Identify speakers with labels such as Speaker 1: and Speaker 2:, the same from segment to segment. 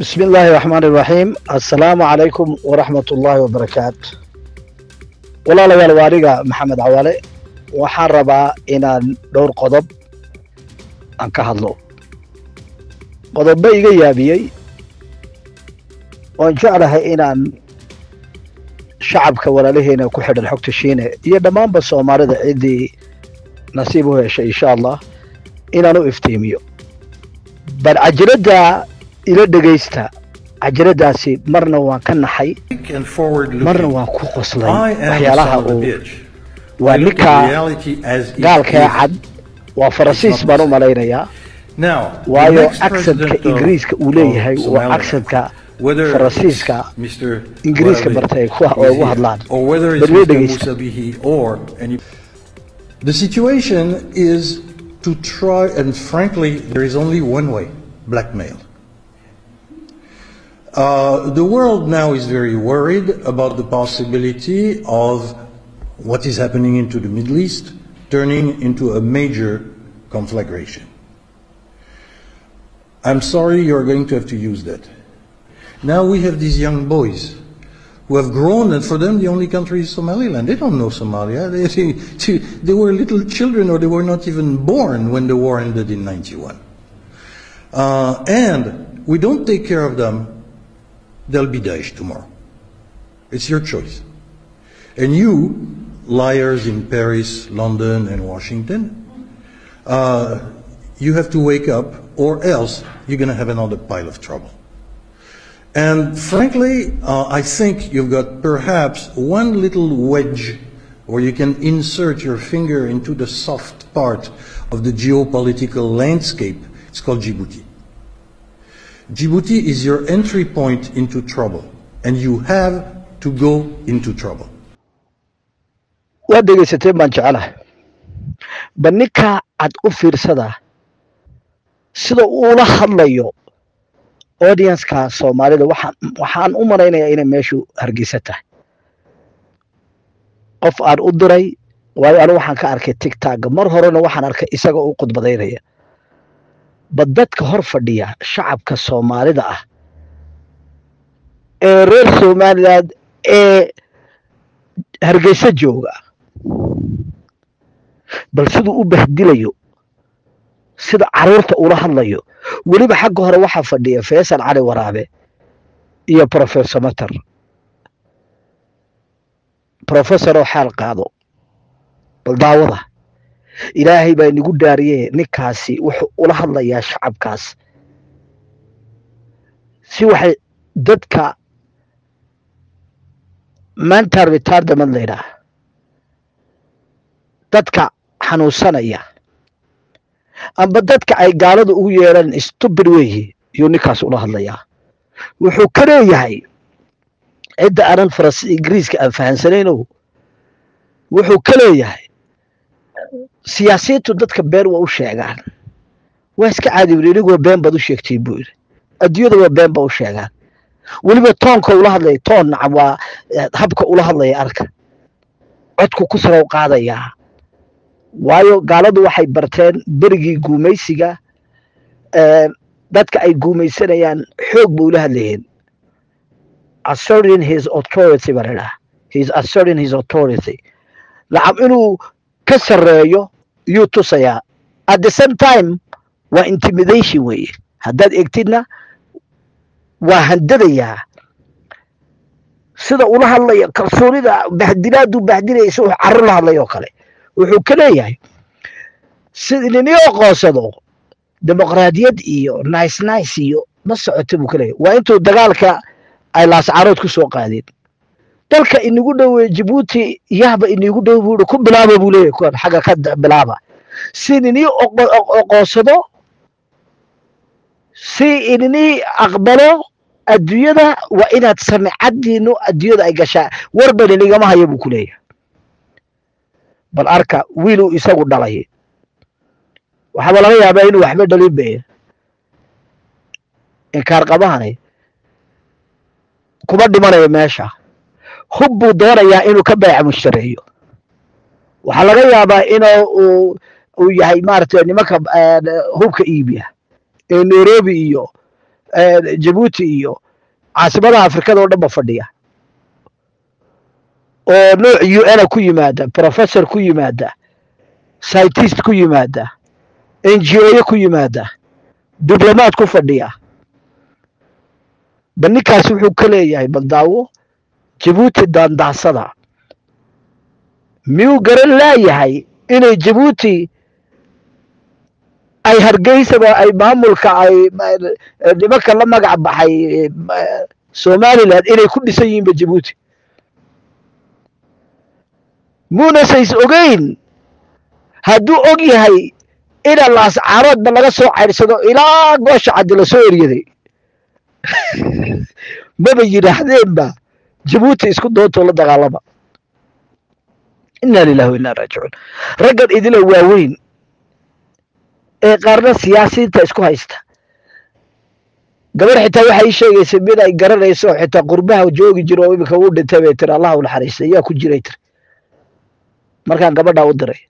Speaker 1: بسم الله الرحمن الرحيم السلام عليكم ورحمة الله وبركاته walaalayaal waa aniga maxamed cawaale waxaan rabaa inaan dhowr qodob aan ka hadlo qodobba iga yaabiyey oon jeclahay inaan shacabka walaalaheena ku xidhan xogta shiine iyo dhammaanba soomaalida ciddii nasiib u heshay insha allah inaan u iftiimiyo bal cajiradda ila dhegaysta cajiraddaasi marna waan ka naxay
Speaker 2: and forward
Speaker 1: marna
Speaker 2: looking.
Speaker 1: waan ku qoslay
Speaker 2: I am the
Speaker 1: waxyaalaha
Speaker 2: son of a
Speaker 1: uu
Speaker 2: bitch.
Speaker 1: waa
Speaker 2: I look at
Speaker 1: ninka
Speaker 2: reality as it
Speaker 1: gaalkee
Speaker 2: is.
Speaker 1: cad waa faransiis baan u malaynayaa
Speaker 2: Now, the
Speaker 1: waayo
Speaker 2: next
Speaker 1: aksanka
Speaker 2: president of-
Speaker 1: ingiriiska uu leeyahay
Speaker 2: of
Speaker 1: waa
Speaker 2: Somaliland,
Speaker 1: aksanka
Speaker 2: whether
Speaker 1: faransiiska
Speaker 2: it's Mr.
Speaker 1: ingiriiska
Speaker 2: whatever
Speaker 1: bartay
Speaker 2: is
Speaker 1: kuwa
Speaker 2: here,
Speaker 1: ugu hadlaan
Speaker 2: or whether it's
Speaker 1: bal way
Speaker 2: Mr.
Speaker 1: dhegeysta
Speaker 2: Musa Bihi or any The situation is to try and frankly there is only one way, blackmail. Uh, the world now is very worried about the possibility of what is happening into the Middle East turning into a major conflagration. I'm sorry you're going to have to use that. Now we have these young boys who have grown, and for them the only country is Somaliland. They don't know Somalia. They, they, they were little children or they were not even born when the war ended in 91. Uh, and we don't take care of them, they'll be Daesh tomorrow. It's your choice. And you, liars in Paris, London, and Washington, uh, you have to wake up, or else you're going to have another pile of trouble. And frankly, uh, I think you've got perhaps one little wedge where you can insert your finger into the soft part of the geopolitical landscape. It's called Djibouti. Djibouti is your entry point into trouble, and you have to go into trouble.
Speaker 1: waad dhegaysateen baan jecelahay bal ninka cad u fiirsada sida uula hadlayo audienska soomaalida waxaan waxaan u malaynayaa inay meeshu hargeysa tahay qof aan u diray waayo anigu waxaan ka arkay tigtagga mar horena waxaan arkay isaga u khudbadaynaya ba dadka hor fadhiya shacabka soomaalida ah ee reer somaliland ee hargeysa jooga bal siduu u bahdilayo sida caruurta ula hadlayo weliba xagga hore waxaa fadhiya faysal cali waraabe iyo professor mater professor oo xaal qaado bal daawada ilaahay baa inagu dhaariye ninkaasi wuxuu ula hadlayaa shacabkaas si waxay dadka mental retardament la yidhaah dadka xanuunsanaya amba dadka ay gaalada ugu yeedhaan stupid weyi yuu ninkaas ula hadlayaa wuxuu ka leeyahay cidda aanan faras ingiriiska aan fahansanayno wuxuu ka leeyahay siyaasiyiintu dadka been waa u sheegaan waa iska caadi buri iniguwa been baad u sheegtiin buu yidhi adduunyada waa been ba u sheegaan weliba toonka ula hadlaya toon nacam waa habka ula hadlaya arka codku ku sarow qaadayaa waayo gaaladu waxay barteen berigii guumaysiga dadka ay guumaysanayaan xoog ba ula hadlayeen asserting his authority baa ladhaha he is asserting his authority nacam inuu ka sarreeyo yuu tusayaa at the same time waa intimidation weeye haddaad egtidna waa handadayaa sida ula hadlaya kalsoonida bahdilaaduu bahdinaysa uu carro la hadlayo kale wuxuu ka leeyahay sida nini aqoonsado dimuqraadiyad iyo nice nice iyo ma socoto buu ka leeyahay waa intuu dagaalka ay laascarood ku soo qaadeen dalka inagu dhowe jabuuti yahba inagu dhow buu ku bilaaba buu leeyahay kuwan xagga ka bilaaba si nini aqoonsado si inini aqbalo adduunyada waa inaad samicadiinu adduunyada ay gashaa warban inigama hayo buu ku leeyahay bal arka wiiluu isagu dhalay waxaaba laga yaabaa inuu waxba dhalin be inkaar qabahani kuma dhimanayo meesha hub buu doonayaa inuu ka beeca mushtareeyo waxaa laga yaabaa inuu uu yahay maaragtay nimanka hubka iibiya ee nairobi iyo jabuuti iyo caasimadaha afrikada oo dhan ba fadhiya oo nooc u n ku yimaada professor ku yimaada scientist ku yimaada n g o ku yimaada diblomaad ku fadhiya bal ninkaas wuxuu ka leeyahay baldaawo jabuuti daandaansada miyuu garan laayahay inay jabuuti ay hargeysaba ay maamulka ay nimanka la magac baxay somalilan inay ku dhisan yihiinba jabuuti muunasays ogeyn hadduu og yahay ina laascaaroodba laga soo cayrsado ilaa goosha caddi lasoo eryaday maba yidhaahdeenba jabuuti isku doontoo la dagaalama inna lilahi wa inna raajicuun raggan idila waaweyn ee qaarna siyaasiyiinta isku haysta gabar xitaa waxay ii sheegaysay mid ay garanayso xitaa qurbaha joogi jiro oo iminka uu dhintay bay tiri allah u naxariista yaa ku jiray tiri markaan gabadhaa u diray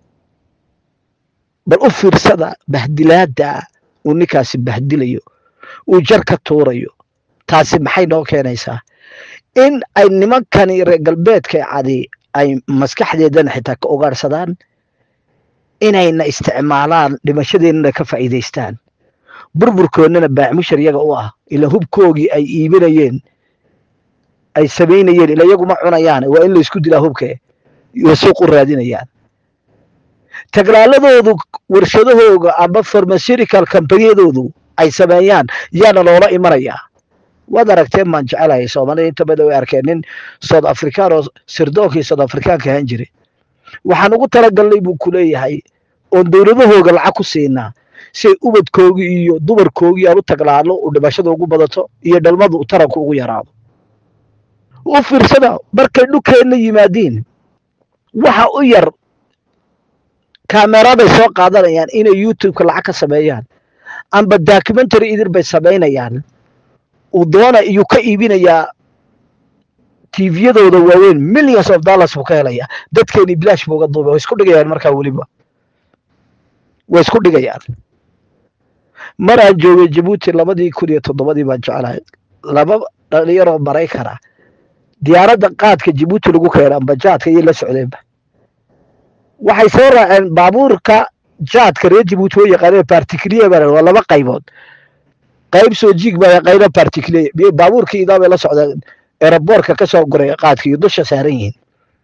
Speaker 1: bal u fiirsada bahdilaada uu ninkaasi bahdilayo uu jar ka tuurayo taasi maxay noo keenaysaa in ay nimankani reer galbeedka cadi ay maskaxdeedana xitaa ka ogaarsadaan inayna isticmaalaan dhimashadeennana ka faa'iidaystaan burburkoodnana baacmushar yaga u ah ila hubkoogii ay iibinayeen ay samaynayeen ila iyaguma cunayaan waa in laysku dilaa hubke iyo suuq u raadinayaan taglaaladoodu warshadahooga ama farmaserical kambaniyadoodu ay sameeyaan yaana loola imanayaa waad aragteen baan jecelahay soomaalida inta badan way arkeen nin south african oo sirdoonkii south africaanka ahaan jiray waxaan ugu talagalnay buu ku leeyahay oon dowladahooga lacag ku siinaa si ay ubadkoogii iyo dumarkoogii aan u taglaano uu dhimashada ugu badato iyo dhalmadu u taranku ugu yaraado u fiirsada markay dhulkeenna yimaadiin waxa u yar kaameraday soo qaadanayaan inay youtubeka lacag ka sameeyaan amba documentary idin bay samaynayaan uu doona iyuu ka iibinayaa tviyadooda waaweyn millions of dollars buu ka helayaa dadkeeni bilaash buu uga duubay way isku dhigayaan markaa weliba way isku dhigayaan mar aan joogay jabuuti labadii kun iyo toddobadii baan jeclahay laba dhalinyaroo maraykana diyaaradda qaadka jabuuti lagu keena amba jaadka iyo la socdeenba waxay soo raaceen baabuurka jaadka reer jabuuti oo yaqaaneen particulier baa waa laba qaybood qayb soo jiig baa qayna particulier baabuurkii idaa bay la socdeen eraboorka ka soo guray qaadka iyo dusha saaran yihiin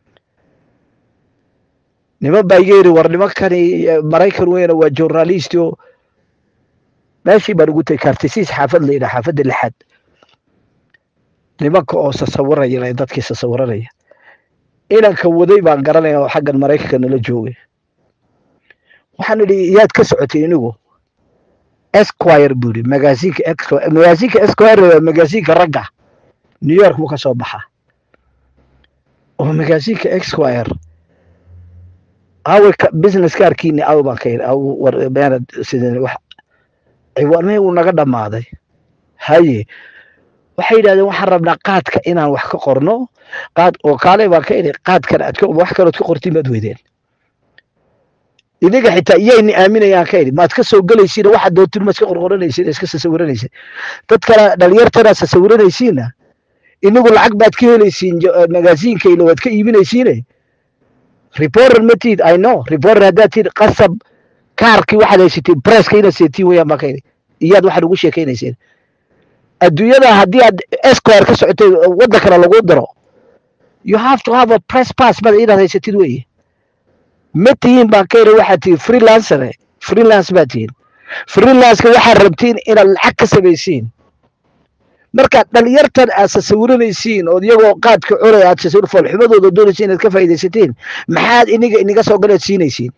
Speaker 1: niman baa iga yidhi war nimankani maraykan weyna waa journalist oo meeshii baan ugu tegay kartisiis xaafad la yidhaha xaafadda lixaad nimanka oo sasawiraya dadkii sasawiranaya inanka waday baan garanaya oo xaggan maraykanka nala joogay waxaan idhi yaad ka socotay inigu esquire buu yidhi magaasinka magaasinka esquire waa magaasinka ragga new york buu ka soo baxaa oo magaasinka esquire awe business kaarkiini aw baan ka yidhi aw war meenad sideen wax ciwaanmihii uu naga dhammaaday haye waxay yidhahdeen waxaan rabnaa qaadka inaan wax ka qorno qaad oo kaale baan ka idhi qaadkan aad wax kalood ka qortiin baad weydeen idinga xitaa iyayni aaminayaan ka idhi maad ka soo gelaysiina waxaad doontin ma iska qorqoranaysiin iska sasawiranaysiin dad kale dhalinyartana sasawiranaysiina inagu lacag baad ka helaysiin magaasiinka ilo waad ka iibinaysiine reporter ma tiid i know reporter haddaad tiid qasab kaarkii waxaad haysatiin presska inaad seetiin weyaan baan ka idhi iyaad waxaad ugu sheekaynayseen adduunyada haddii aad esquire ka socotay waddan kale lagu diro you have to have a press pass bada inaad haysatid weeye ma tihiin baan ka idhi waxaad tihiin freelancere freelance baad tihiin freelanceka waxaad rabtiin inaad lacag ka samaysiin markaad dhalinyartan aad sasawiranaysiin ood iyagoo qaadka cunay aad sasawir foolxumadooda doonaysa inaad ka faa'iidaysatiin maxaad iniga iniga soo galeed siinaysiin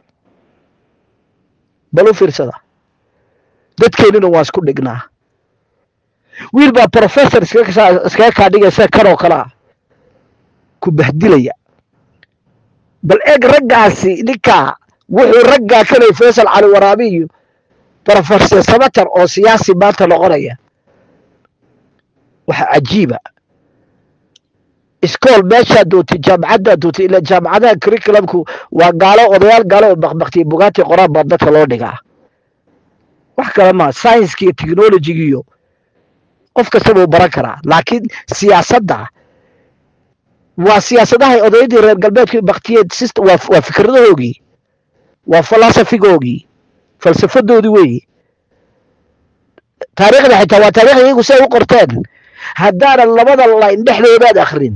Speaker 1: bal u fiirsada dadkeenina waa isku dhignaa wiil baa professor iskaga kaa dhigaysa kanoo kale ah ku bahdilaya bal eeg raggaasi ninkaa wuxuu raggaa kalay faysal cali waraabi iyo professor samater oo siyaasi maanta noqonaya waxa cajiiba iskool meeshaa doontay jaamacaddaa doontay ilaa jaamacadaha curriculumku waa gaalo odayaal gaalo oo bakbaktiya bugaati qoraan baa dadka loo dhigaa wax kale maa scienska iyo technologiga iyo qof kastaba uu baran karaa laakiin siyaasadda waa siyaasadahay odaydii reer galbeedka baktiyeed system waa waa fikradahoogii waa philosophigoogii falsafadoodii weeyi taariikhda xitaa waa taariikhda iyagu si ay u qorteen haddaanan labada line dhexdoodaad akrin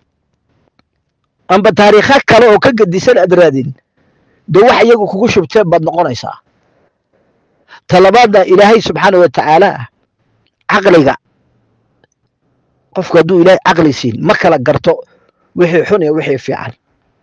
Speaker 1: amba taariikha kale oo ka gedisan aad raadin dee wax iyagu kugu shubteen baad noqonaysaa talabaadna ilaahay subxaana wa tacaala caqliga qofku hadduu ilaahay caqli siin ma kala garto wixii xun iyo wixii fiican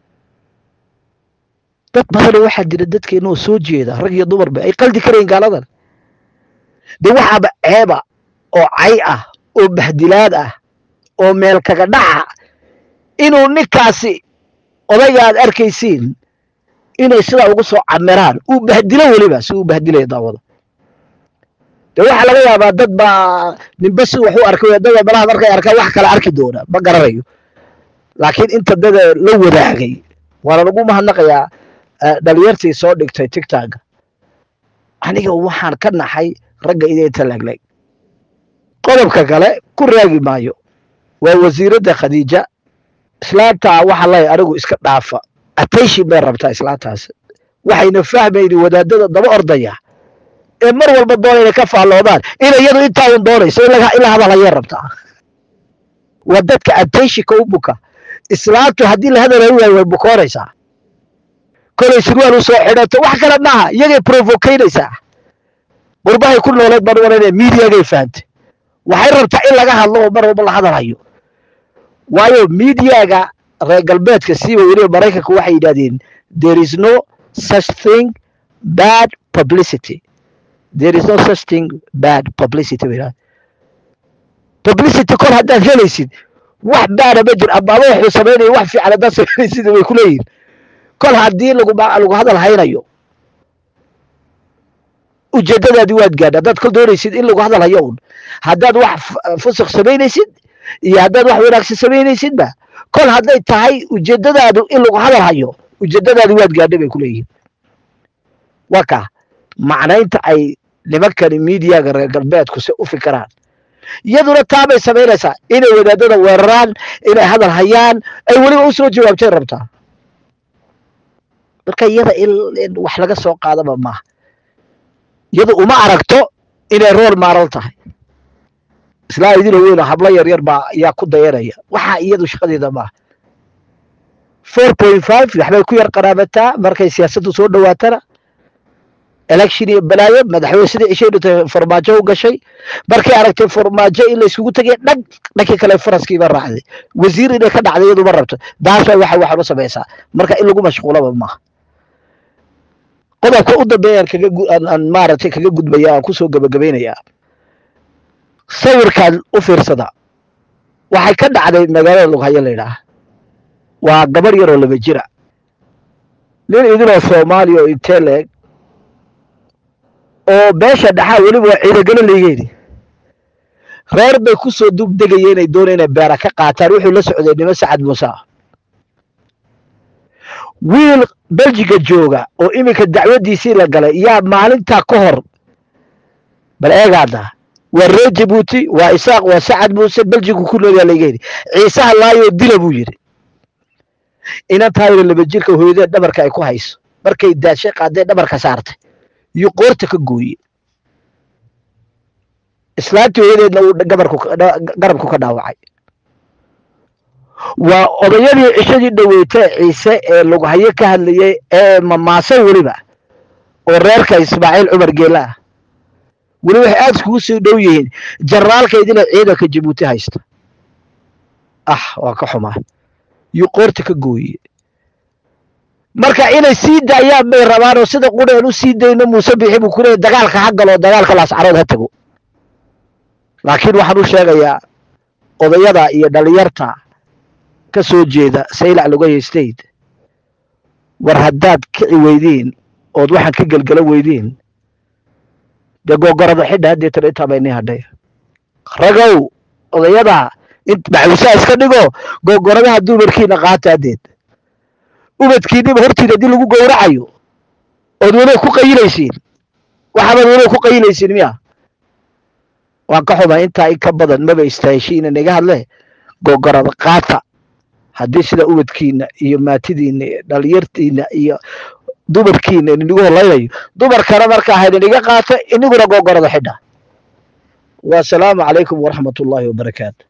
Speaker 1: dad badanoo waxaa jira dadkeena oo soo jeeda rag iyo dumarba ay qaldi karayin gaaladan dee waxaaba ceeba oo cay ah oo bahdilaad ah oo meel kaga dhaca inuu ninkaasi odayga aad arkaysiin inay sidaa ugu soo camiraan uu bahdilo weliba si uu bahdilaya daawada dee waxaa laga yaabaa dad baa ninba si wax u arkay dada malaha markay arkaan wax kale arki doona ma garanayo laakiin inta dada la wadaagay waana lagu mahadnaqayaa dhalinyartii soo dhigtay tigtagga aniga waxaan ka naxay ragga idinta legleg qodobka kale ku raagi maayo waa wasiiradda khadiija islaamtaa waxa lay anigu iska dhaafa attention bay rabtaa islaamtaas waxayna fahmayni wadaadada daba ordaya ee mar walba doonayna ka faalloodaan in iyadu intaadan doonayso in la hadalhayay rabtaa waa dadka attentionka u buka islaamtu haddii la hadalayo waayo way bukoonaysaa kolay surwaal u soo xidhato wax kale maaha iyagay provocaynaysaa qurbahay ku nooleed baan walanaya mediagay fahantay waxay rabtaa in laga hadlo oo mar walba la hadalhayo waayo mediaga reer galbeedka siiba weliba maraykanka waxay yidhahdeen there is no such thing bad publicity there is no such thing bad publicity bay yidhahdeen publicity kol haddaad helaysid wax baada ma jir ama ama wuxuu samaynaya wax fiican haddaad samaynaysid way ku leeyihin kol haddii lagu lagu hadal haynayo ujeedadaadii waad gaadha haddaad kol doonaysid in lagu hadal hayo un haddaad wax fusuq samaynaysid iyo haddaad wax wanaagsan samaynaysidba kol hadday tahay ujeedadaadu in lagu hadal hayo ujeedadaadi waad gaadha bay ku leeyihin waa kaa macnaynta ay nimankani miidiyaga reer galbeedku se u fikiraan iyaduna taabay samaynaysaa inay wadaadada weeraraan inay hadal hayaan ay weliba u soo jawaabtay rabtaa marka iyada in wax laga soo qaadaba maaha iyadu uma aragto inay rool maaral tahay islaa idin weyno hablo yaryar baa ayaa ku dayanaya waxaa iyadu shaqadeeda maaha four point five waxbay ku yar qaraabataa markay siyaasaddu soo dhowaatana election iyo balaayo madaxweyne sidai cishay dhintay farmaajo u gashay markay aragtay farmaajo in la isugu tegay dhag dhankii kale faraskiiba raacday wasiir inay ka dhacday iyadu ma rabto daasha waxa waxan u samaysaa marka in lagu mashquulaba maaha qodobka u dambeeyaan kaga aan maaragtay kaga gudbaya aan kusoo gabagabaynayaa sawirkan u fiirsada waxay ka dhacday magaalada lughayo la yidhaah waa gabar yaroo laba jira nin idinoo soomaaliya oo intee leeg oo beesha dhaxaa weliba waa ciidagalo leegeeni reer bay ku soo dubdegaya inay doona inay beera ka qaataan wuxuu la socday nimo sacad muuse ah wiil beljiga jooga oo iminka dacwadiisii la galay yaa maalintaa ka hor bal eegaada waa reer jabuuti waa isaaq waa sacad muuse beljigu ku nool yaa layga yidhi ciisaha laayoo dila buu yidhi inantaayna laba jirka hooyadee dhabarka ay ku hayso markay daashay qaadee dhabarka saartay iyo qoorta ka gooye islaantii hooyadeedna uu gabarku garabku ka dhaawacay waa odayadii cishadii dhaweytay ciise ee lughayo ka hadlayay ee mamaasan weliba oo reerka ismaaciil cumar geela ah weli waxay aada iskugu soo dhow yihiin jaraalkaydina ciidanka jabuuti haysta ah waa ka xumaa iyo qoorta ka gooye marka inay sii daayaan bay rabaan oo sida qureen u sii dayno muuse bixi buu ku leeyay dagaalka ha galo dagaalka laascarood ha tago laakiin waxaan u sheegayaa odayada iyo dhalinyarta ka soo jeeda saylac lugaya state war haddaad kici weydiin ood waxaan ka gelgelo weydiin dee googorada xidha haddeetana intaa bay nii hadhay ragow odayada maxuusaa iska dhigo googoradaha dumarkiina qaata haddeed ubadkiiniba hortiina haddii lagu gowracayo ood weliba ku qayilaysiin waxaabad weli ku qaylaysin miya waan ka xumay intaa in ka badan maba istaaheshiina naga hadle gogorada qaata haddii sida ubadkiina iyo maatidiina iyo dhalinyartiina iyo dumarkiina inagu holaynayo dumarkana markaa haydiniga qaato iniguna gogorada xidha wasalaamu calaykum waraxmat ullaahi wabarakaatu